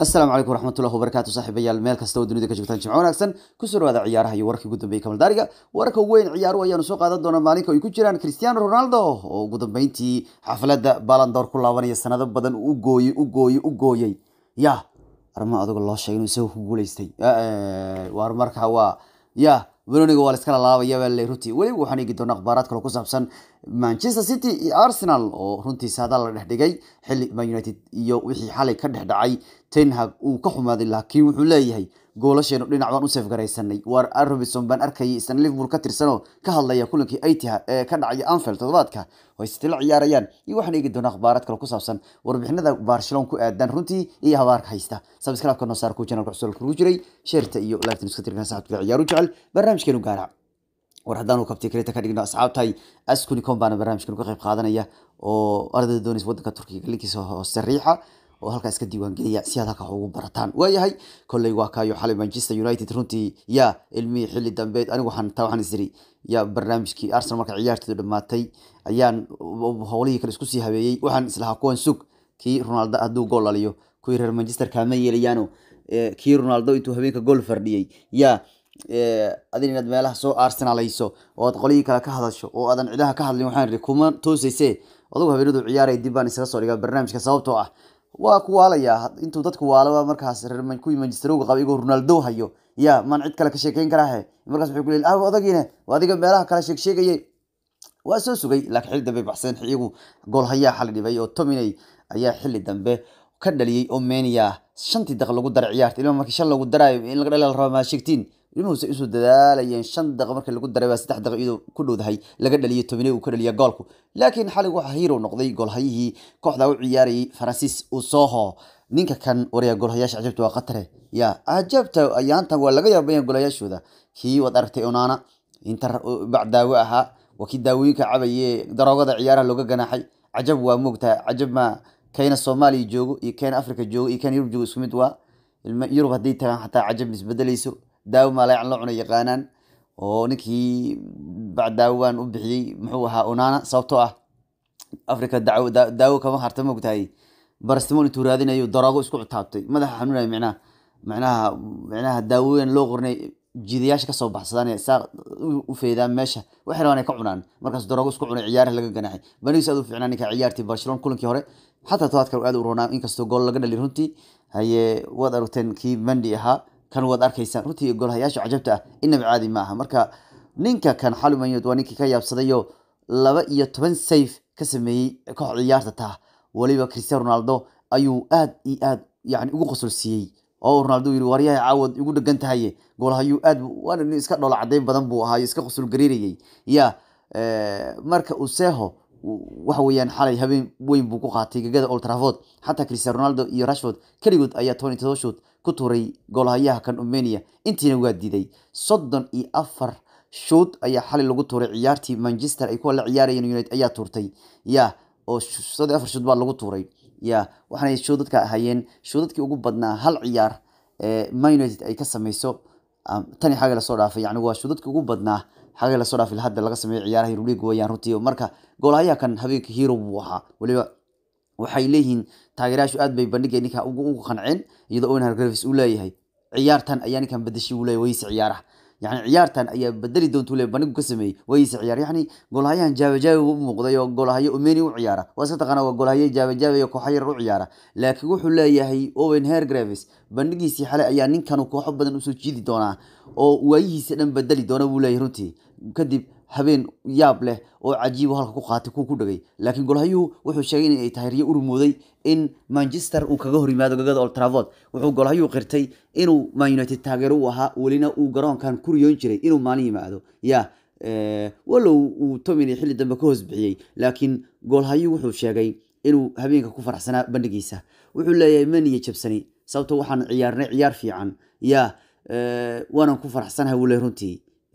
asalaamu calaykum waraxmatullahi wabarakaatu saaxiibayaal meel kasta oo dunida ka joogtaan jimco wanaagsan kusoo dhawaada ciyaaraha iyo wararkii ugu dambeeyey kamaldaariga wararka ugu weyn ciyaaruhu ayaanu soo qaadan doonaa maalinka ay ku jiraan cristiano ronaldo oo ugu dambeyntii xafladda balandoor ku laabanaya sanado badan u gooyey u gooyey u gooyey ya arma aduga loo sheegay inuu isaga ku guuleystay waar markaa waa ya weloniga waa la iskala laabaya baa le runtii weliba waxaan eegi doonaa akhbaaraad kale ku saabsan manchester city iyo arsenal oo runtii saadaal la dhex dhigay xilli man united iyo wixii xalay ka dhex dhacay tenhag uu ka xumaaday laakiin wuxuu leeyahay goolasheenu dhinac baan u seefgaraysanay waar robinson baan arkayay isna liverpool ka tirsanoo ka hadlaya kulankii itihad ee ka dhacaya anfield toddobaadka oo ay city la ciyaarayaan iyo waxaan eegi doonaa akhbaaraad kale ku saabsan warbixinada barcelona ku aadan runtii iyo habaarka haysta sabscribe-ka noo saar ku channelka cusub kugu jiray sheerta iyo laagtan iska tirkan saxabka ciyaaru jecel barnaamijkeenu gaara war haddaanu kabtay kreta ka dhigno asxaabtahay askunicom baana barnaamijkan ka qayb qaadanaya oo ardayda doonaysa waddanka turkiga linkiisa hoose riixa oo halkaas ka diiwaangeliya si aad halka wax ugu barataan waayahay kolley waa kaayo xalay manchester united runtii yaa ilmihii xilli dambeed anigu waxaan taa waxaan isiri yaa barnaamijkii arsenal marka ciyaarteedu dhammaatay ayaan howlihii kale isku sii habeeyey waxaan islahaa kuwan sug kii ronaldo hadduu gool dhaliyo kuwii reer manchester kaama yeelayaano kii ronaldo intuu habeenka gool fardhiyey yaa adin inaad meelaha soo arsenalayso oo aad qolyihii kale ka hadasho oo aadan cidaha ka hadlin waxaan iri kuma toosayse adugu habeenadu ciyaaraya dib baan isaga soo dhigaa barnaamijka sababtoo ah waa ku waalayaa intuu dadku waalaba markaas kuwii manchesterowga qaba igoo ronaldo hayo ya maan cid kale ka sheekeyn karaahe markaas wuxuu ku leeyahay ah odagiine waa adiga meelaha kale sheeg sheegayay waa soo sugay laakiin xilli dambe baxseen iyagu gool hayaa xali dhibay oo tominey ayaa xilli dambe ka dhaliyey oo menia shantii daqiiq lagu daray ciyaarta ilma markii shan lagu daraayo in laga dhali la raba maa sheegtiin ilmuhuse usoo dadaalayeen shan daqiiq markii lagu daray baa saddex daqiiq iyadoo ku dhowdahay laga dhaliyay tobaney uu ka dhaliya goolku laakiin xalig waxaa hero noqday goolhayihii kooxda u ciyaarayay faransiis usoho ninka kan waryaa goolhayaasha cajabta waa qatare ya cajabta ayaantan waa laga yaabayan goolhayaashooda kii waad aragtay onaana inta bac daawo ahaa waa kii daawooyinka cabaye daroogada ciyaaraha looga ganaaxay cajab waa moogtaa cajab ma kayna soomaaliya joogo iyo kayna africa joogo iyo kayna yurub joogo isku mid waa yurub hadday tagaan xataa cajab isbedelayso daawo maalayacan loo cuna yaqaanaan oo ninkii bacdaawaan u bixiyey muxuu ahaa onana sababtoo ah africa daawo daawo kama harta moogtahay barastimol intuu raadinayo daroogo isku cutaabtay madaxa xanuunaya micnaha macnaha micnaha daawooyin loo qornay jiidayaasha kasoo baxsadaan saa u feedaan meesha waxay rabaan ay ka cunaan markaas daroogo isku cunay ciyaaraha laga ganaxay baniis aad u fiicnaa ninka ciyaartii barcelona kulankii hore xataa tobaadkan aad u roonaa inkastoo gool laga dhali runtii haye waad aragteen kii mandi ahaa kan waad arkaysaan runtii goolhayaasha cajabta ah inaba caadi ma aha marka ninka kan xalumayod waa ninkii ka yaabsadayo laba iyo toban sayf ka sameeyey koox ciyaarta taa weliba cristiano ronaldo ayuu aad iyo aad yani ugu qosol siiyey oo ronaldo yiri waryaha caawad igu dhegan tahaye goolhayuu aad waana nin iska dhoola cadeyn badan buu ahaayo iska qosol gariirayay ya marka useho waxa weeyaan xalay habeen weyn buu ku qaatay gegada old trafford xataa cristiano ronaldo iyo rashford keligood ayaa tony todoba shoot ku tuuray goolhayaha kan umenia intiina waa diiday soddon iyo afar shoot ayaa xalay lagu tuuray ciyaartii manchester ay kuwa la ciyaarayeen united ayaa tuurtay ya oo soddon afar shoot baa lagu tuuray ya waxaanay shoodadka ahayeen shoodadkii ugu badnaa hal ciyaar man united ay ka sameyso tani xagga lasoo dhaafay yani waa shoodadkii ugu badnaa xagga lasoo dhaafay hadda laga sameeyo ciyaaraha yuruliga wayaan runtii marka goolhayaha kan habeenka hero buu ahaa weliba waxay leeyihiin taageerayaashu aad bay bandhiga ninka ugu qanceen iyadoo owen hargraves uu leeyahay ciyaartan ayaa ninkan bedeshay uu leeyahay wayse ciyaaraha yani ciyaartan ayaa bedeli doonta ule bandhigu ka sameeyey wayse ciyaar yani goolhayahan jaabajaabi u muuqday oo goolhayo omeni u ciyaara waa iska taqaana waa goolhayo jaabajaabi oo kooxa yar u ciyaara laakiin wuxuu leeyahay owen hergraves bandhigiisii xale ayaa ninkanu kooxo badan usoo jiidi doonaa oo waayihiisa dhan bedeli doona buu leeyahay runtii kadib habeen yaab leh oo cajiibo halka ku qaatay kuwa ku dhagay laakiin golhayuhu wuxuu sheegay in ay tahay riyo urmooday in manchester uu kaga hor yimaado gagada old trafford wuxuu golhayuhu qirtay inuu man united taageero u ahaa welina uu garoonkan ku riyoon jiray inuu maalin yimaado ya walow uu tomini xilli dambe ka hoos bixiyey laakiin golhayuhu wuxuu sheegay inuu habeenka ku faraxsanaa bandhigiisa wuxuu leeyahay maniya jabsani sababto waxaan ciyaarnay ciyaar fiican ya waanan ku faraxsanahay wuu leeyahy runtii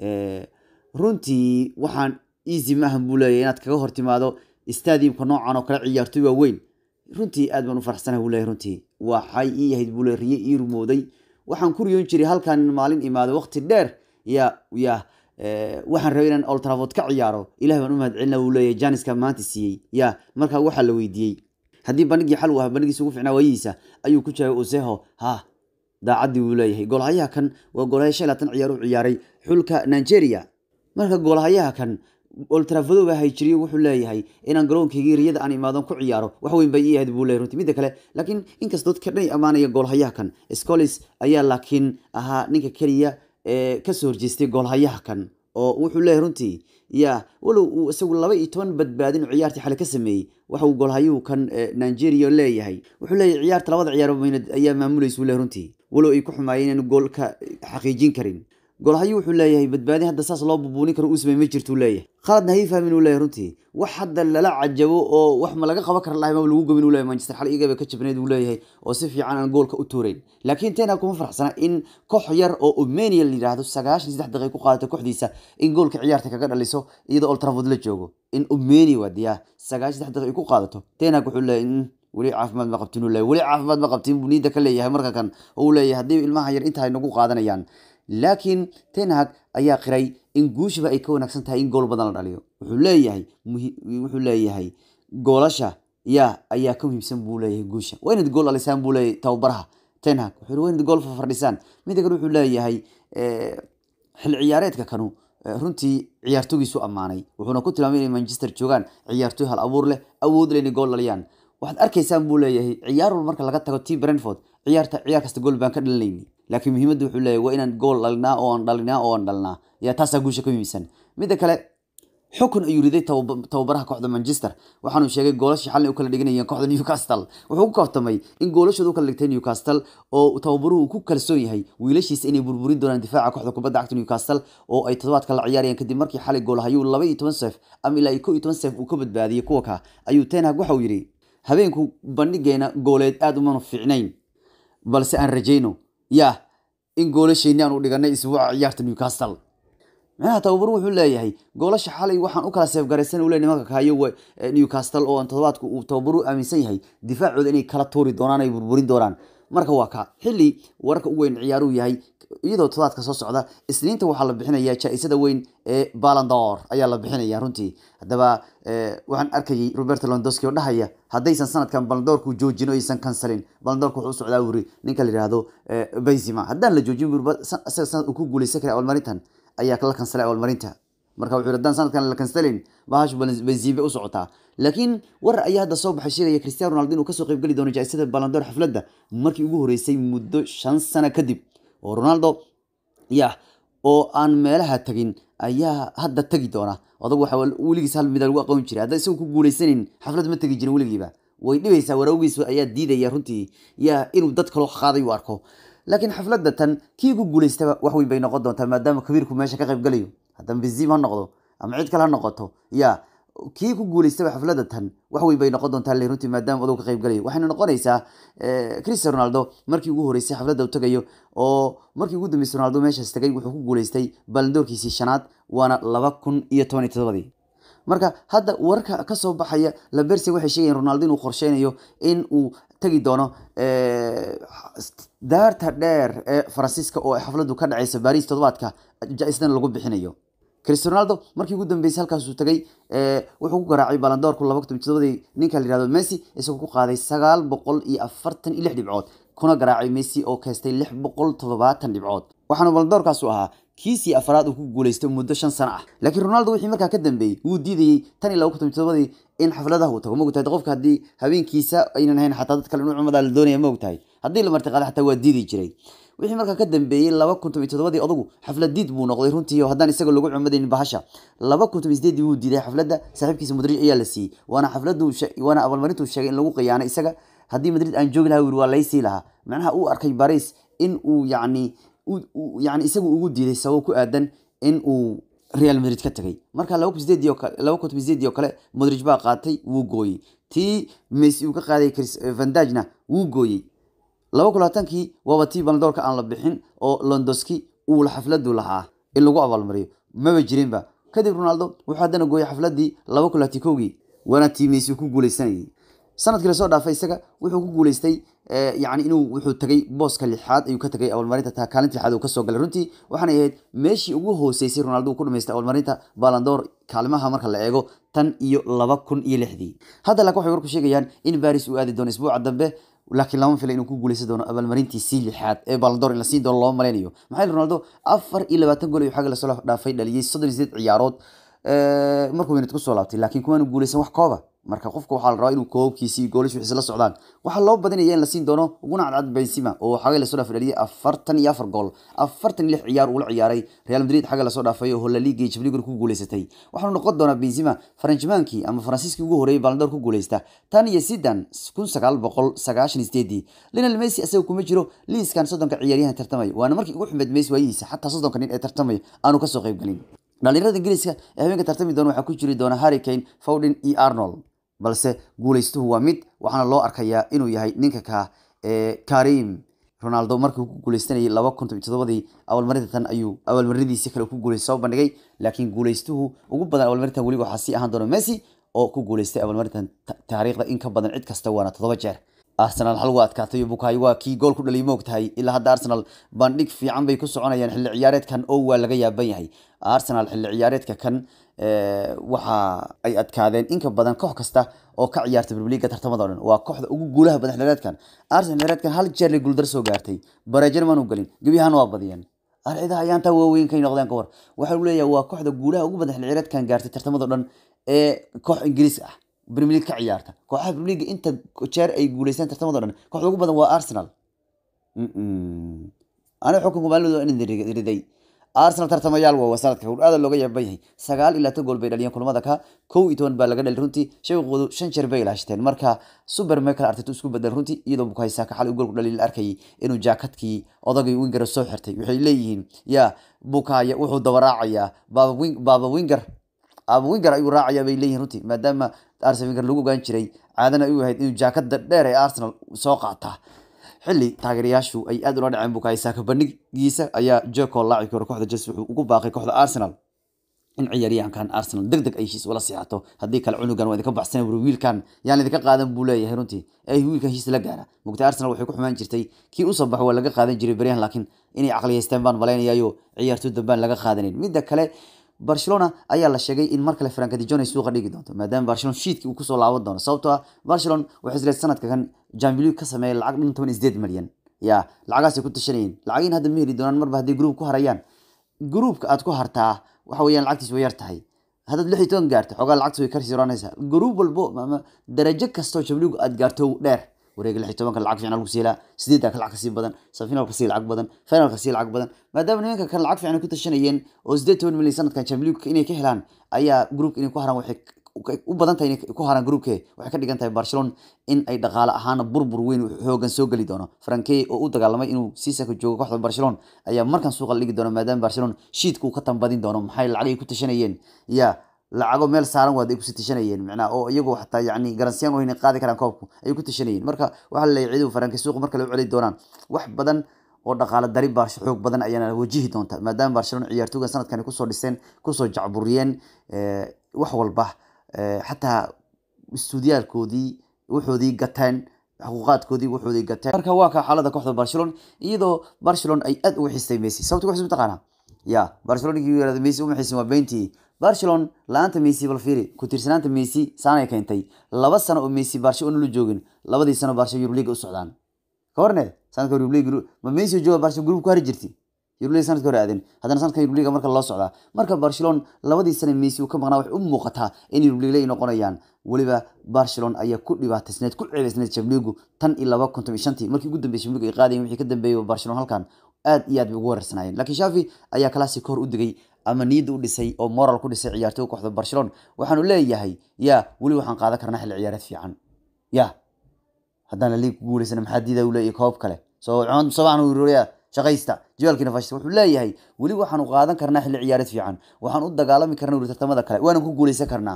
runtii waxaan easy maahan buu leeyahy inaad kaga hor timaado stadiumka noocan oo kale ciyaartoy waa weyn runtii aad baan u faraxsanahay buu leeyahy runtii waxay ii yahayd buu leeyahy riyo ii rumooday waxaan ku riyoon jiray halkan maalin imaado waqti dheer ya ya waxaan rabay inaan old trafford ka ciyaaro ilahi baan u mahad celina buu leeyahay janiska maanta siiyey ya markaa waxaa la weydiiyey haddii bandhigii xal uu ahaa bandhigiisa ugu ficnaa waayihiisa ayuu ku jiray useho ha daacaddii wuu leeyahay goolhayaha kan waa goolhaya shan laatan ciyaar u ciyaaray xulka nigeria marka goolhayaha kan oltrafado baa hayjiriyo wuxuu leeyahay inaan garoonkaygii riyada aan imaadan ku ciyaaro wax weyn bay ii ahayd buu leeyahay runtii midda kale laakiin inkastoo dadka dhan ay ammaanaya goolhayaha kan scolis ayaa laakiin ahaa ninka keliya ee kasoo horjeestay goolhayaha kan oo wuxuu leeyahay runtii ya walow uu isagu laba iyo toban badbaadin oo ciyaartii xale ka sameeyey waxa uu goolhayuhu kan nigeria leeyahay wuxuu leeyahay ciyaarta labada ciyaar ayaa maamulaysa uu leeyahay runtii walow ay ku xumaayeen inaan gool ka xaqiijin karin goolhayu wuxuu leeyahay badbaadin hadda saas loo bubuunin karo uu samey ma jirtuu leeyahay khaladna hay fahmin uu leeyahay runtii wax hadda lala cajabo oo wax ma laga qaban kara lahay maba lagu gobin uu leeyahay manchester xal igaba ka jabneed uu leeyahay oo si fiican aan goolka u tuurayn laakiin tena kuma faraxsana in koox yar oo umenia la yidhaahdo sagaashan saddex daqiiq ku qaadato kooxdiisa in goolka ciyaarta kaga dhaliso iyadoo old trafford la joogo in umenia waadiya sagaashan saddex daqiiq ku qaadato tena wuxuu leeyahay weli caafimaad ma qabtin uu leeyahay weli caafimaad ma qabtin buu niida ka leeyahay marka kan oo uu leeyahay haddii ilmaha yar inta ay nagu qaadanayaan laakiin tenhag ayaa qiray in guushiba ay ka wanaagsan tahay in gool badan la dhaliyo wuxuu leeyahay wuxuu leeyahay goolasha ya ayaa ka muhiimsan buu leeyahay guusha waa inaad gool dhalisaan buu leeyahay tababaraha tenhag wuxuu waa inaad gool fafardhisaan midda kale wuxuu leeyahay xil ciyaareedka kanu runtii ciyaartogiisu ammaanay wuxuuna ku tilmaamay inay manchester joogaan ciyaartoy hal abuur leh awood leh inay gool dhaliyaan waxaad arkaysaan buu leeyahay ciyaar walba marka laga tago t brentford ciyaarta ciyaar kasta gool baan ka dhalinayni laakiin muhiimadda wuxuu leeyahay waa inaan gool dhalinaa oo aan dhalinaa oo aan dhalinaa yaa taasaa guusha ka muhiimsan midda kale xukun ayuu riday tababaraha kooxda manchester waxaanu sheegay goolashii xalin u kala dhiganayeen kooxda newcastle wuxuu ku kaftamay in goolashooda u kala dhigtay newcastle oo tababaruhu uu ku kalsoon yahay wiilashiisa inay burburin doonaan difaaca kooxda kubadda cagta newcastle oo ay toddobaadka la ciyaarayeen kadib markii xalay goolhayuu laba iyo toban seef ama ilaa iyo ko iyo toban seef uu ka badbaadiyey kuwa ka ayuu tenhag waxa uu yidhi habeenku bandhigeena gooleed aada umanu fiicnayn balse aan rajayno ya in goolasheeni aan u dhiganay isbuuca ciyaarta newcastle micnaha tababaru wuxuu leeyahay goolasha xalay waxaan u kala seefgaraysan uu le nimanka kahayo newcastle oo aan toddobaadku uu tababaru aaminsan yahay difaacooda inay kala tuuri doonaan ay burburin doonaan marka waa ka xilli wararka u weyn ciyaaruu yahay iyadoo toddobaadka soo socda isniinta waxaa la bixinaya jaa-isada weyn ee balandor ayaa la bixinaya runtii haddaba waxaan arkayay roberto londoski oo dhahaya haddaysan sanadkan balandoorku joojin oo aysan kansalin balandoorka wuxuu u socdaa wuri ninka la yihahdo benzima haddaan la joojin wuri isaga sanad uu ku guuleysan kara abaalmarintan ayaa la kansalay abaalmarinta marka wuxuu haddaan sanadkan la kansalin bahashu benzime u socotaa laakiin warar ayaa hadda soo baxay sheegaya cristiano ronaldo inuu kasoo qayb geli doono jaa-isada balandoor xafladda markii ugu horeysay muddo shan sano kadib oo ronaldo ya oo aan meelaha tagin ayaa hadda tegi doona adag waxa weligiis hal mida lagu aqoon jiray hadda isagu ku guuleysanin xaflad ma tegi jirin weligiiba way dhibaysaa waraagiis ayaa diidaya runtii ya inuu dad kaloo qaaday u arko laakiin xafladda tan kii ku guuleystaba wax weyn bay noqon doontaa maadaama kabiirku meesha ka qayb galayo haddana benzim ha noqdo ama cid kale ha noqoto ya kii ku guuleystaba xafladda tan wax weyn bay noqon doontaa le runtii maadaama odow ka qayb galayo waxayna noqonaysaa cristian ronaldo markii ugu horeysay xafladda u tagayo oo markii ugu dambeysay ronaldo meeshaas tagay wuxuu ku guuleystay balandoorkiisii shanaad waana laba kun iyo toban iyo todobadii marka hadda wararka kasoo baxaya labersi waxay sheegayeen ronaldo inuu qorsheynayo in uu tagi doono daarta dheer ee faransiiska oo xafladdu ka dhaceysa baris toddobaadka ja-isdan lagu bixinayo cristian ronaldo markii ugu dambeysay halkaasuu tagay wuxuu ku garaacay balandoorku laba kun todobadii ninka la yihahdo messi isagoo ku qaaday sagaal boqol iyo afartan iyo lix dhibcood kuna garaacay messi oo keystay lix boqol toddobaatan dhibcood waxaana balandoorkaasu ahaa kiisii afraad uu ku guuleystay muddo shan sano ah laakiin ronaldo wixii markaa ka dambeeyey wuu diidayey tan iyo laba kun todobadii in xafladaha uu tago maogtahay qofka haddii habeenkiisa aynan ahayn xataa dad kale inuu cumadaa la doonaya maogtahay haddii la martiqaada xataa waa diidi jiray wixii markaa ka dambeeyey laba kun toban todobadii odagu xaflad diid buu noqday runtii oo haddaan isaga lagu cumadaynin bahasha laba kun toban sideedii wuu diiday xafladda saaxiibkiisa madrid ayaa la siiyey waana xafladdu waana abaalmarintuu sheegay in lagu qiyaanay isaga haddii madrid aan joogi lahaa wiri waa laysii lahaa macnaha uu arkay baris in uu yacni yani isagu ugu diiday sabab ku aadan in uu real madrid ka tagay marka laba kun sideedii oo kale laba kun toban sideedii oo kale modrig baa qaatay wuu gooyey tii messi uu ka qaaday vandagna wuu gooyey laba kun labaatankii waaba tii baldoorka aan la bixin oo londoski uu xafladu lahaa in lagu abaalmariyo maba jirinba kadib ronaldo wuxuu haddana gooyey xafladii laba kun labaatan kowgii waana tii messi ku guuleysanayay sanadkii lasoo dhaafay isaga wuxuu ku guuleystay yani inuu wuxuu tagay booska lixaad ayuu ka tagay abaalmarinta taa kaalinta lixaad uu kasoo galay runtii waxaanay ahayd meeshii ugu hooseysay ronaldo uu ku dhamaystay abaalmarinta balandoor kaalimaha marka la eego tan iyo laba kun iyo lixdii hadda laakiin waxay warku sheegayaan in baris uu aadi doono isbuuca dambe laakiin lama fila inuu ku guuleysan doono abaalmarintiisii lixaad ee balandoor in la siin doono looma maleynayo maxaa yili ronaldo afar iyo labaatan gool ayuu xagga lasoo dhaafay dhaliyey soddon iyo sideed ciyaarood markuu minid kusoo laabtay laakiin kumaanu guuleysan wax kooba marka qofka waxaa la rabaa inuu koobkiisi iyo goolish wixiisa la socdaan waxaa loo badinaya in la siin doono uguna cadcad benzema oo xagga lasoo dhaafay dhaliyay afartan iyo afar gool afartan iyo lix ciyaar uula ciyaaray real madrid xagga lasoo dhaafay oo hola liga iyo jabligur ku guuleysatay waxaanu noqon doonaa benzema faranjimaankii ama faransiiskii ugu horreeyay balandoor ku guuleysta tan iyo sidan kun sagaal boqol sagaashan iyo sideedii lionel messi isaga kuma jiro liiskan soddonka ciyaaryahan tartamay waana markii ugu xumeed messi waayihiisa xataa soddonka nin ee tartamay aanu kasoo qayb galin dhalinyarada ingiriiska ee habeenka tartami doona waxaa ku jiri doona harry kane fowden iyo arnold balse guuleystuhu waa mid waxaana loo arkayaa inuu yahay ninka ka ee karim ronaldo markii uu ku guuleystanayay laba kun toban todobadii abaalmarinta tan ayuu abaalmarinidiisi kale ku guuleystay soo bandhigay laakiin guuleystuhu ugu badan abaalmarintan weliba waxaa sii ahaan doona messi oo ku guuleystay abaalmarintan taariikhda in ka badan cid kasta waana toddoba jeer arsenal hal waa adkaatay bukayo waa kii gool ku dhaliyay moog tahay ilaa hadda arsenal bandhig fiican bay ku soconayaan xilli ciyaareedkan oo waa laga yaaban yahay arsenal xilli ciyaareedka kan waxa ay adkaadeen inka badan koox kasta oo ka ciyaarta brbliga tartamada o dhan waa kooxda ugu guulaha badan xillireedkan arsenal xillireedkan hal jeer lay guuldar soo gaartay bareejana maanu gelin gebi ahaan waa badiyeen arcidaha ayaantaa waaweyn kay noqdeen kawar waxa leeyahay waa kooxda guulaha ugu badan xilli ciyaareedkan gaartay tartamada o dhan ee koox ingiriis ah premier league ka ciyaarta kooxaha premier league inta jeer ay guuleystaan tartamada o dhan kooxda ugu badan waa arsenal aniga xukunka maalin in riday arsenal tartamayaal waa sanadka aada looga yaaban yahay sagaal iyo labaatan gool bay dhaliyeen kulamada ka kow iyo toban baa laga dhali runtii shabaqoodu shan jeer bay ilaashteen marka super michael arteta isku bedel runtii iyadoo bukaysaaka xal gool ku dhaliy la arkayay inuu jaakadkii odagay wingera soo xirtay waxay leeyihiin ya bukaya wuxuu daba raacayaa baba winger aba winger ayuu raacayaa bay leeyihin runtii maadaama arsenal winger lagu ogaan jiray caadana ay u ahayd inuu jaakada dheer ee arsenal soo qaata xilli taageerayaashu ay aad ula dhaceen bukaysaaka bandhigiisa ayaa jeko laacibkii hore kooxda chelsea wuxuu ugu baaqay kooxda arsenal in ciyaaryahankan arsenal deg deg ay heshiis ula siixato haddii kale cunugan waa idinka baxsan wuri wiilkan yaan idinka qaadan buu leeyahay runtii ay wiilkan heshiis la gaara mugta arsenal waxay ku xumaan jirtay kii usoo baxo waa laga qaadan jiray beryahan laakiin inay caqliyaysteen baan malaynayayo ciyaartoy dambaan laga qaadanin midda kale barcelona ayaa la sheegay in mar kale franka dijon ay suuqa dhigi doonto maadaama barcelona shiidkii uu kusoo laaban doono sababtoo ah barcelona waxay isleed sanadka kan jambilu ka sameeyay lacag dhan toban sideed malyan ya lacagaasay ku tashanayeen lacagiin hadda ma heli doonaan marba hadday gruub ku harayaan gruubka aad ku hartaa waxa weeyaan lacagtiis way yar tahay haddaad lix iyo toban gaarto xoogaa lacagta way kasii roonaysaa gruub walbo ama darajo kastoo jambilugu aad gaarto dheer wareega lix iyo tobanka lacag fiican lagu siilaa sideedda ka lacag kasii badan safinalka sii lacag badan finalka sii lacag badan maadaama nimanka kan lacag fiican ku tashanayeen oo sideed toban milyan sanadkan champions inay ka helaan ayaa groupka inay ku haraan waxay u badan tahay inay ku haraan groupke waxay ka dhigan tahay barcelona in ay dhaqaale ahaana burbur weyn xoogan soo geli doono franke oo u dagaalamay inuu siisaka joogo kooxda barcelona ayaa markan suuqa la dhigi doona maadaama barcelona shiidka uu ka tambadin doono maxay lacag ay ku tashanayeen ya lacago meel saaran waad ay kusii tashanayeen micnaha oo iyagoo xataa yani garansiyaan wayna qaadi karaan koobku ay ku tashanayeen marka waxaa laleeyahay ciidu faranka suuqa marka la celi doonaan wax badan oo dhaqaale dari baarsho xoog badan ayaana wajihi doonta maadaama barcelona ciyaartooyga sanadkan kusoo dhiseen kusoo jacburiyeen wax walba xataa istuudiyaalkoodii wuxoodii gateen xuquuqaadkoodii wuxoodii gateen marka waa ka xaalada kooxda barcelona iyadoo barcelona ay aad uga xistay messi sababta waxay mataqaanaa ya barcelona ninkii yirahdo messi uma xisin waa beentii barcelona la-aanta messi bal fiiri ku tiirsanaanta messi saanay keentay laba sano oo messi barsho una la joogin labadii sano barsho yuruliga u socdaan ka warne sanadka yuruliga ma messi jooga barsho gruub ku hari jirti yuruliga sanadka hore aadeen haddana sanadka yuruliga marka loo socdaa marka barcelona labadii sano messi uu ka maqnaa waxay u muuqataa in yuruliga ay noqonayaan weliba barcelona ayaa ku dhibaataysneed ku ceebaysneed jamligu tan iyo laba konton iyo shantii markii ugu dambeysay jamligu ay qaadayeen wixii ka dambeeyay barcelona halkan aad iyo aad bay ugu weerarsanaayeen laakiin shafi ayaa kalaasi ka hor u digay ama niyadda u dhisay oo moral ku dhisay ciyaartooy kooxda barcelona waxaanu leeyahay ya weli waxaan qaadan karnaa xilli ciyaareed fiican ya haddaan la liig ku guuleysana maxaa diida u leeyahay koob kale soo sobaan ururiya shaqaysta jawaalkiina fashta wuxuu leeyahay weli waxaanu qaadan karnaa xilli ciyaareed fiican waxaan u dagaalami karnaa uri tartamada kale waanan ku guuleysan karnaa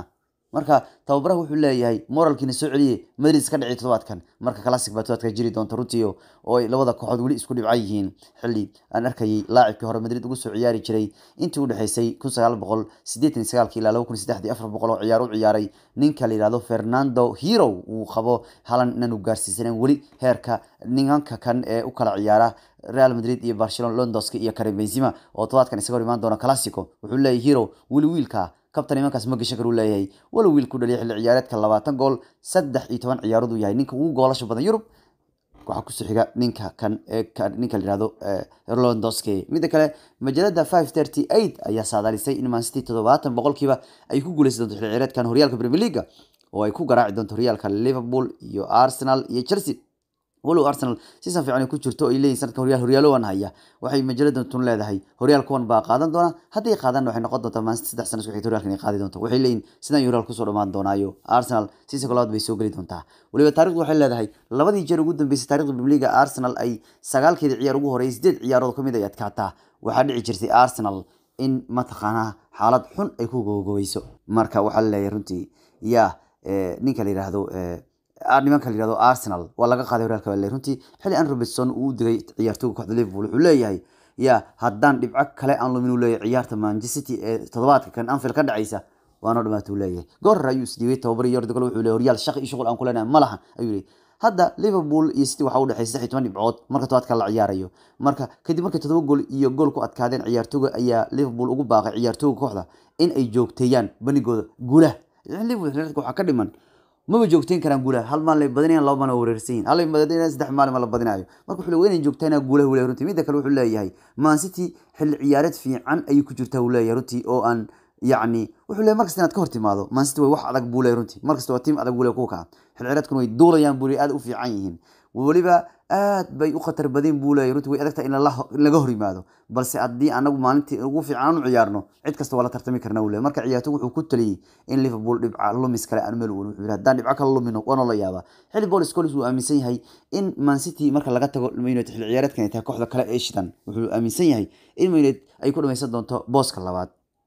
marka tababaraha wuxuu leeyahay moralkiina soo celiye madrid iska dhicay todobaadkan marka classic baa todobaadka jiri doonta runtii oo ay labada kooxood weli isku dhibcan yihiin xilli aan arkayay laacibkii hore madrid ugu soo ciyaari jiray intii u dhexeysay kun sagaal boqol sideetan sagaalki ilaa laba kun saddexdii afar boqol oo ciyaar u ciyaaray ninka la yihahdo fernando hero uu qabo halan inaanu gaarsiisanen weli heerka ninanka kan ee u kala ciyaara real madrid iyo barcelona londoska iyo karim benzema oo todobaadkan isaga hor imaan doona classico wuxuu leeyahay hero weli wiilka kabtan imankaas ma gashan karu leeyahay walow wiil ku dhaliya xilli ciyaareedka labaatan gool saddex iyo toban ciyaarood uu yahay ninka ugu goolasha badan yurub waxaa kusoo xiga ninka kan ninka la yihahdo londoske midda kale majalada five thirty eight ayaa saadaalisay in mancity toddobaatan boqolkiiba ay ku guuleysan doonto xilli ciyaareedkan horyaalka premier leaga oo ay ku garaaci doonto horyaalka liverpool iyo arsenal iyo chelsea walow arsenal sisan fiican ku jirto ay leeyihin sanadka horyaal horyaalowan haya waxay majalada tun leedahay horyaal kuwan baa qaadan doona hadday qaadan waxay noqon doontaa maansi saddex sano isku xigta horyaalka inay qaadi doonto waxay leeyihin sidan horyaal kusoo dhamaan doonaayo arsenal sisanka labaad bay soo geli doontaa waliba taarikhdu waxay leedahay labadii jeer ugu dambeysay taarikhda premier leaga arsenal ay sagaalkeeda ciyaar ugu horeeyay sideed ciyaarood kamid ay adkaataa waxaa dhici jirtay arsenal in mataqaanaa xaalad xun ay ku gogoweyso marka waxaa laleeyahay runtii yaa ninka la yidhaahdo nimanka la yihahdo arsenal waa laga qaaday horyaalka baa runtii xilli an robertson uu u digay ciyaartooyga kooxda liverpool wuxuu leeyahay ya haddaan dhibco kale aan lumin uu leeyahay ciyaarta manchester city ee toddobaadka kan anfield ka dhacaysa waanoo dhamaata uu leeyahay goor hore ayuu isdhiibay tababari yordigol wuxuu leeyahay horyaal shaqi iyo shuqul aan ku leenahay ma lahan ayuu leeyahay hadda liverpool iyo city waxaa u dhexeysay saddex iyo toban dhibcood marka tobaadka la ciyaarayo marka kadib markay todoba gool iyo gool ku adkaadeen ciyaartooga ayaa liverpool ugu baaqay ciyaartooga kooxda in ay joogteeyaan banigooda guulaha liverpool waxaa ka dhiman maba joogteyn karaan guulaha hal maalin ay badinayan laba maalin waa wareersan yihin hal ay badinayan saddex maalin ma la badinayo marka wuxuu leeyahay inay joogtaynaa guulaha wuu leeyahay runtii midda kale wuxuu leeyahay man city xilli ciyaareed fiican ayay ku jirtaa wuu leeyahay runtii oo aan yacni wuxuu leeyahay markasta inaad ka hor timaado man city way wax adag buu leeyahay runtii markasta waa tiim adag buu leeyahay kuwa kaa xilli ciyaareedkuna way duulayaan buu leeyahay aad u fiican yihiin weliba aad bay u khatar badeen buu leeyahay runtii way adagtahay in laga hor yimaado balse haddii anagu maalintii ugu fiican u ciyaarno cid kasta waa la tartami karna wuu leeyahay marka ciyaartoy wuxuu ku taliyey in liverpool dhibca lumis kale aan meel wuxuu yidhi haddaan dhibco kala lumino waana la yaabaa xilli paul scholes wuu aaminsan yahay in man city marka laga tago maynet xilli ciyaareedkan ay tahay kooxda kale ee shidan wuxuu aaminsan yahay in maynet ay ku dhamaysan doonto booska labaad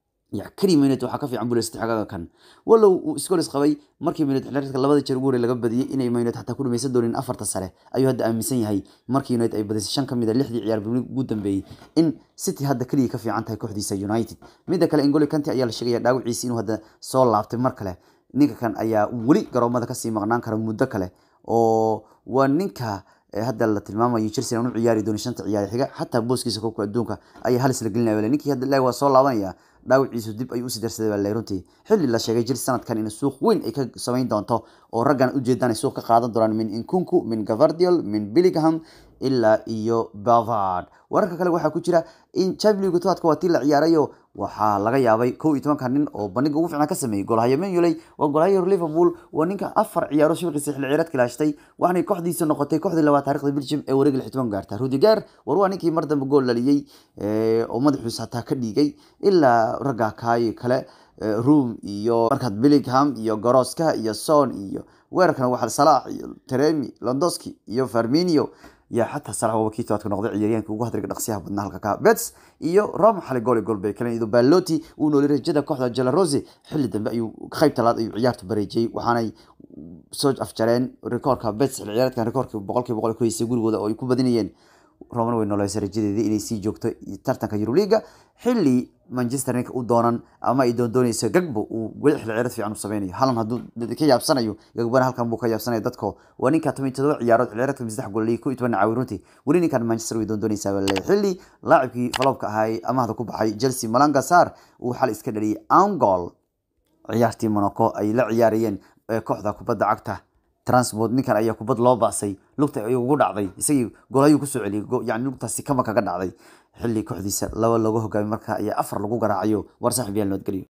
keli minut waxaa ka fiican bules xagaga kan walow uu scholes qabay markii minut xilreedka labada jeer ugu hore laga badiyey inay minut xataa ku dhamaysan doonin afarta sare ayuu hadda aaminsan yahay markii united ay badisay shan ka mid a lixdii ciyaar ugu dambeeyey in city hadda keligii ka fiican tahay kooxdiisa united midda kale ingoli kanti ayaa la sheegaya dhaawiciisi inuu hadda soo laabtay mar kale ninka kan ayaa weli garoomada kasii maqnaan kara muddo kale oo waa ninka hadda la tilmaamayo chelsea aan u ciyaari doonin shanta ciyaar xiga xataa booskiisa koobka adduunka ayaa halis la gelinaya ninkii hadda ilaah waa soo laabanaya dhaawiciisu dib ayuu usii darsaday baa leeyahay runtii xilli la sheegay chelsea sanadkan in suuq weyn ay ka samayn doonto oo raggan ujeedaan ay suuq ka qaadan doonaan min inkunku min gavardiol min billingham ilaa iyo bavard wararka kale waxaa ku jira in champions league tobaadka waa tii la ciyaarayo waxaa laga yaabay kow iyo tobanka nin oo bandhiga ugu fiican ka sameeyey golhayo menuley waa golhayo liverpool waa ninka afar ciyaaro shabiqiisa xilli ciyaareedka ilaashtay waxaanay kooxdiisa noqotay kooxdii labaad taarikhda belgium ee wareega lix toban gaarta rudiger war waa ninkii mar dambe gool dhaliyey oo madaxiisa hataa ka dhiigay ilaa ragga kaayo kale room iyo markaad billingham iyo goroska iyo son iyo weerarkana waxaa salaax iyo teremi londoski iyo farminio yaa xataa salax waaba kii tobaadka noqday ciyaaryahanka ugu hadriga dhaqsiyaha badnaa halka ka bets iyo roma xalay gool gool bay kaleen iyadoo baloti uu noolay rajada kooxda jelarose xilli dambe ayuu qayb talaad ayuu ciyaartu bareejiyey waxaanay soo afjareen rikoorka bets xilli ciyaareedkan rikoorkii boqolkiiba boqol ku haysay gurigooda oo ay ku badinayeen romana way nooleysay rajadeedii inay sii joogto tartanka euroliga xilli manchester ninka u doonan ama ay doondoonayso gagbo uu weli xilli ciyaareed fiican u sameynayo halan hadduu ka yaabsanayo gagbana halkan buu ka yaabsanaya dadko waa ninka toban iyo todoba ciyaarood xilli ciyaareedka saddex gool iyo kow iyo toban caawi runtii weli ninkan manchester way doondoonaysaa baa leeyahay xilli laacibkii faloobka ahaa ee amahda ku baxay chelsea malanga sar uu xal iska dhaliyay angol ciyaartii monaco ay la ciyaarayeen kooxda kubadda cagta transport ninkan ayaa kubad loo baasay lugta ayuu ugu dhacday isagii golayuu kusoo celiyay yani lugtaasi kama kaga dhacday xilli kooxdiisa laba looga hogaamay marka ayaa afar lagu garaacayo war saaxib yaal nabadgelyo